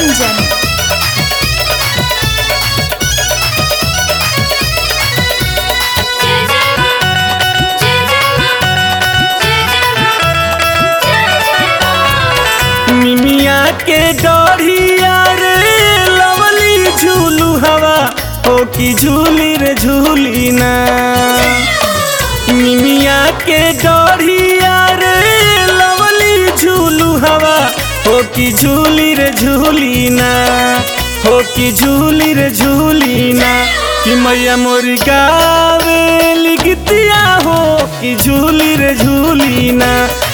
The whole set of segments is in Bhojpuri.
मनोरंजन मिमिया के डढ़िया रे लवली झूलू हवा हो की झूली रे झूली ना मिमिया के डढ़िया रे लवली झूलू हवा हो की झूली रे झूली ना हो की झूली रे झूली ना कि मैया मोरी गावे लिखतिया हो कि झूली रे झूली ना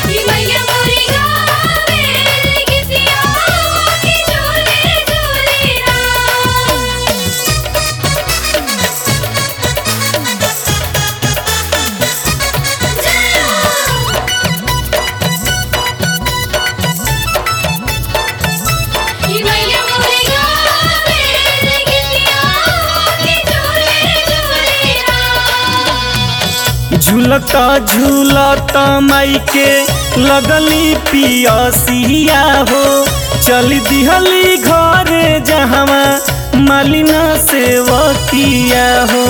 झूलता झूलता माई के लगली पियसिया हो चल दिहली घरे जहवा मालिना सेवकिया हो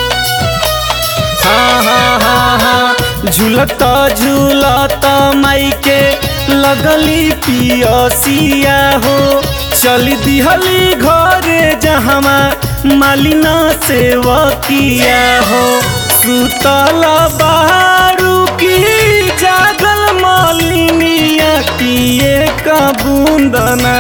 हाँ हाँ हाँ हाँ झूलता झूलता माई के लगली पियसिया हो चल दिहली घरे जहवा मालिना सेवकिया हो सुतल बारू की जागल मालिनिया किए का बूंदना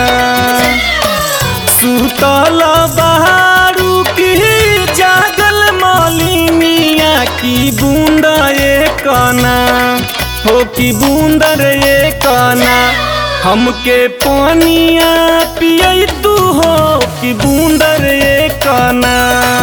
सुतल बारू की जागल मालिनिया की बूंद कना हो की बूंदर ये कना हमके पानिया पिय तू हो कि बूंदर ये कना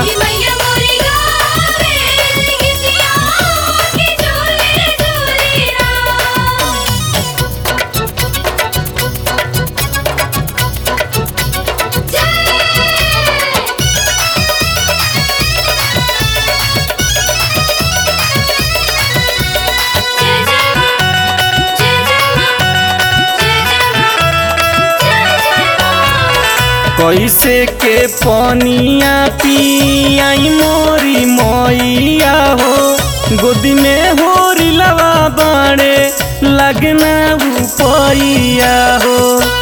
कैसे के पनिया पियाई मोरी मैया हो गोदी में होरी लवा बाड़े लगना उपैया हो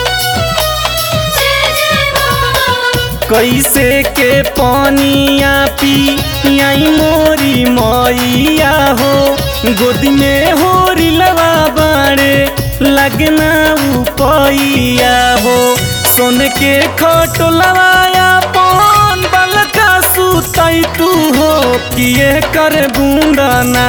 कैसे के पनिया पियाई मोरी मैया हो गोदी में होरी लवा बाड़े लगना उपैया हो सोन के खट लवाया पन बलका सुतई तू हो किए कर बूंदना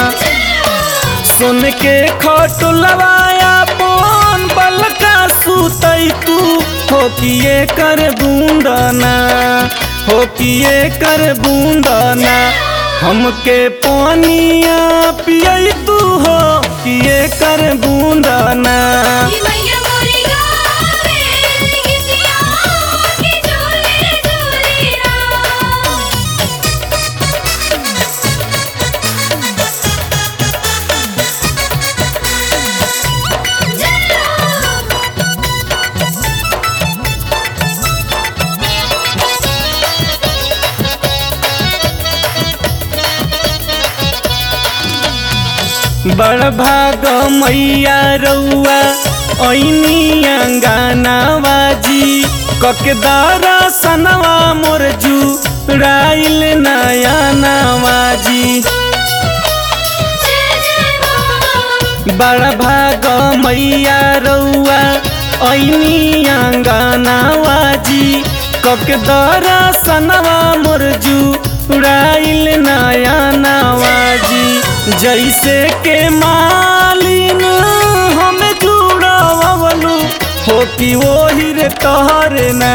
सोन के खट लवाया पन बलका सुतई तू हो किए कर बूंदना हो किए कर बूंदना हमके पानिया पिय तू हो किए कर बूंदना बड़ भाग मैया रउआ ऐनी अंगानावाजी ककदारा सनवा मोर जू राइल नया नवाजी बड़ भाग मैया रउआ ऐनी अंगानावाजी ककदारा सनवा मोर जू राइल नया नवाजी जैसे के मालिन हम जुड़ावलू हो कि वही रे तहरे ना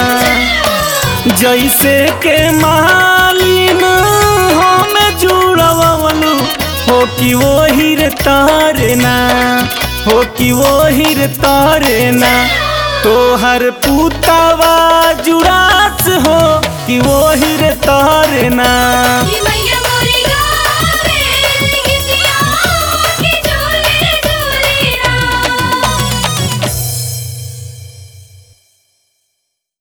जैसे के मालिन हम जुड़ावलू हो कि वही रे तहरे ना हो कि वही रे तहरे ना तोहर पुतावा जुड़ास हो कि वही रे तहरे ना